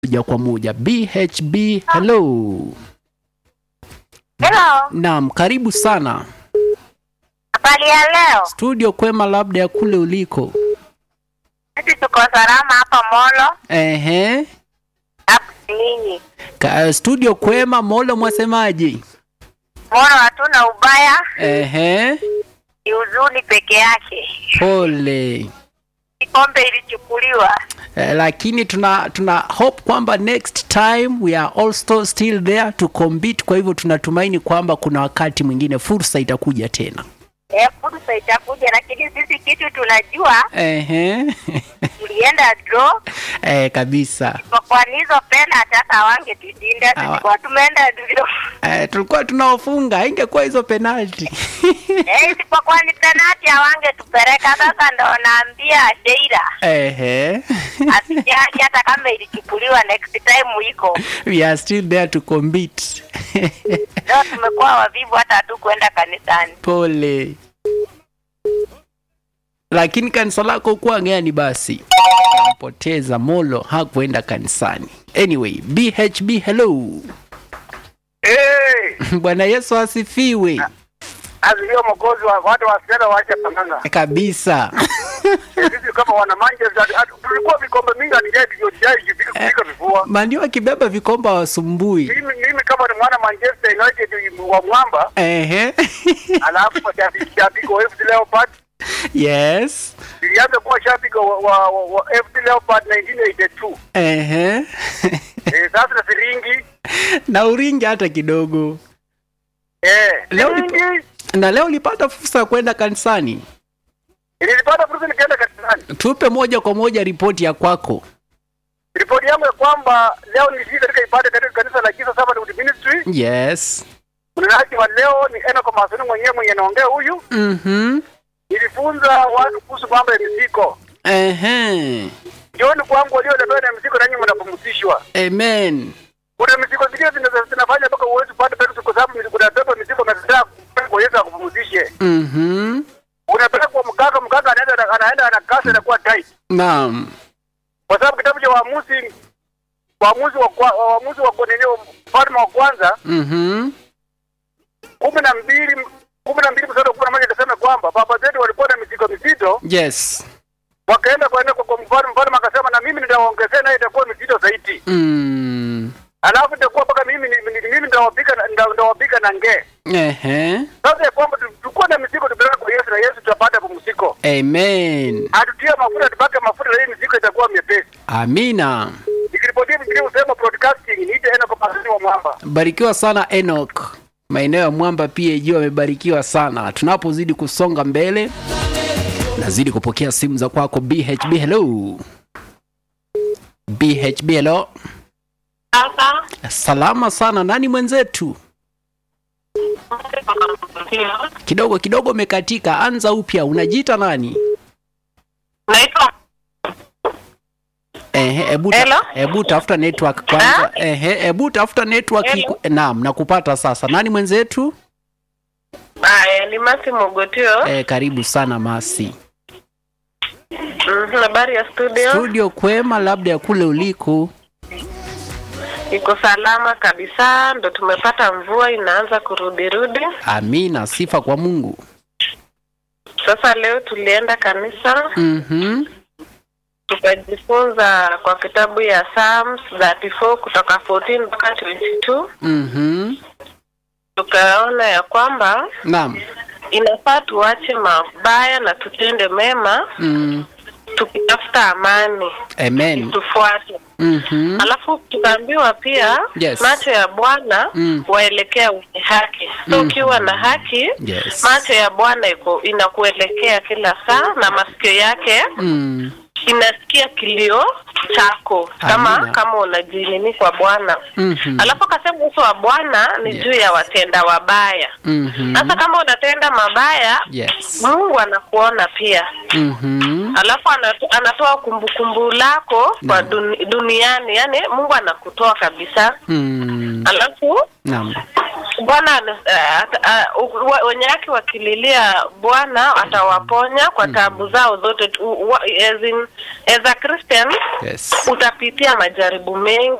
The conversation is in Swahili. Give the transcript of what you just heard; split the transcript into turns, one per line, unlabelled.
moja kwa moja. BHB, hello.
Hello,
Naam, karibu sana
habari ya leo?
studio. Kwema labda ya kule uliko?
Sisi tuko salama hapa Molo,
Ehe.
hapo ninyi.
Ka, studio kwema, Molo mwasemaji?
Molo hatuna ubaya,
Ehe.
ni huzuni peke yake.
Pole.
Kikombe ilichukuliwa.
Eh, lakini tuna tuna hope kwamba next time we are also still there to compete. Kwa hivyo tunatumaini kwamba kuna wakati mwingine fursa itakuja tena.
Eh, fursa itakuja, lakini sisi kitu tunajua,
Ehe.
tulienda draw
eh, kabisa.
kwa kwani hizo pena hata hawangetushinda,
Hawa-
tulikuwa tumeenda draw.
Eh, tulikuwa tunaofunga, ingekuwa hizo penalty.
Eh, isipokuwa ni penati hawangetupeleka. Sasa ndo naambia Sheila
Ehe.
asijali, hata kama ilichukuliwa next time iko
we are still there to compete.
leo. Tumekuwa wavivu, hata hatukwenda kanisani.
Pole. Lakini kanisa lako kuwa gani basi? Nampoteza Molo hakuenda kanisani. Anyway, BHB hello.
Eh,
Bwana Yesu asifiwe.
azilio mokozi wa watu wasichana waache panganga.
Kabisa.
Sisi kama wana Manchester hatu- tulikuwa vikombe mingi hatujai hatujai kufika kufika vifua.
Mandio akibeba vikomba wasumbui.
Mimi mimi kama ni mwana Manchester United wa mwamba,
Ehe.
alafu shabiki shabiki wa FC Leopard,
yes.
nilianza kuwa shabiki wa, wa, wa, wa FC Leopard 1982.
Ehe.
Eh, sasa na siringi
na uringi hata kidogo.
eh,
Leo
siringi
Na leo ulipata fursa ya kwenda kanisani.
nilipata fursa nikaenda kanisani.
Tupe moja kwa moja ripoti ya kwako.
Ripoti yangu ya kwamba leo nilishiriki katika ibada katika kanisa la Jesus Sabbath Ministry.
Yes.
Mnenaji wa leo ni Enoch Masoni mwenyewe mwenye anaongea huyu.
Mhm.
Nilifunza watu kuhusu mambo ya mizigo.
Ehe.
Jioni kwangu waliolemewa na mizigo nanyi mnapumzishwa.
Amen.
Kuna mizigo zingine zinazo- zinafanya mpaka uwezi kupata pesa kwa sababu mizigo unabeba mizigo unataka kwa Yesu akupumzishe.
Mhm.
Unapeleka kwa mganga, mganga anaenda anaenda anakasa inakuwa tight.
Naam.
Kwa sababu kitabu cha Waamuzi Waamuzi wa kwa- Waamuzi wa nini mfalme wa kwanza
Mhm.
kumi na mbili kumi na mbili mstari wa kumi na moja inasema kwamba baba zetu walikuwa na mizigo mizito,
Yes.
wakaenda kwenda kwa kwa mfalme, mfalme akasema na mimi nitawaongezea naye itakuwa mizito zaidi.
Mm.
alafu itakuwa mpaka mimi ni- ni- mimi ndawapika na- nda- ndawapika na ngee.
Ehe.
Sasa ya kwamba tu- tukuwa na mizigo tupeleke kwa Yesu na Yesu tutapata pumziko.
Amen.
Atutie mafuta tupake mafuta na hii mizigo itakuwa myepesi.
Amina.
Nikiripotia Biblia husema broadcasting niite ena kwa pasini wa mwamba.
Barikiwa sana Enoch. Maeneo ya Mwamba PAG wamebarikiwa sana. Tunapozidi kusonga mbele, nazidi kupokea simu za kwako BHB. Hello. BHB, hello.
Sasa
Salama sana. Nani mwenzetu? Kidogo kidogo umekatika. Anza upya. Unajiita nani?
naitwa
Ehe, hebu ta-
Hello?
hebu tafuta network kwanza. Ehe, hebu tafuta network.
Hello?
iku- Naam, nakupata sasa. Nani mwenzetu?
Aya, ni Masi Mogotio.
Eh, karibu sana Masi.
Mhm, Habari ya studio,
Studio kwema, labda ya kule uliko.
iko salama kabisa, ndo tumepata mvua inaanza kurudirudi.
Amina, sifa kwa Mungu.
Sasa leo tulienda kanisa
Mhm.
tukajifunza kwa kitabu ya Psalms 34 kutoka 14 mpaka 22
Mhm.
tukaona ya kwamba
Naam.
inafaa tuache mabaya na tutende mema
Mm.
tukitafuta amani
Amen.
tufuate
Mhm.
alafu tukaambiwa pia
Yes.
macho ya bwana
Mm.
waelekea wenye haki so
Mhm.
ukiwa na haki
Yes.
macho ya bwana iko inakuelekea kila saa na masikio yake
Mm.
inasikia kilio chako kama
Amina.
kama unajinini kwa bwana
Mhm.
alafu akasema uso wa bwana ni
Yes.
juu ya watenda wabaya
Mhm.
sasa kama unatenda mabaya
Yes.
mungu anakuona pia
Mhm.
alafu anato, anatoa kumbukumbu lako kwa
Naam.
duni, duniani yani mungu anakutoa kabisa
Mm.
alafu
Naam.
Bwana uh, ata- uh, wa- wenye haki wakililia Bwana atawaponya kwa taabu zao zote. tu- wa- As, in, as a Christian
Yes.
utapitia majaribu mengi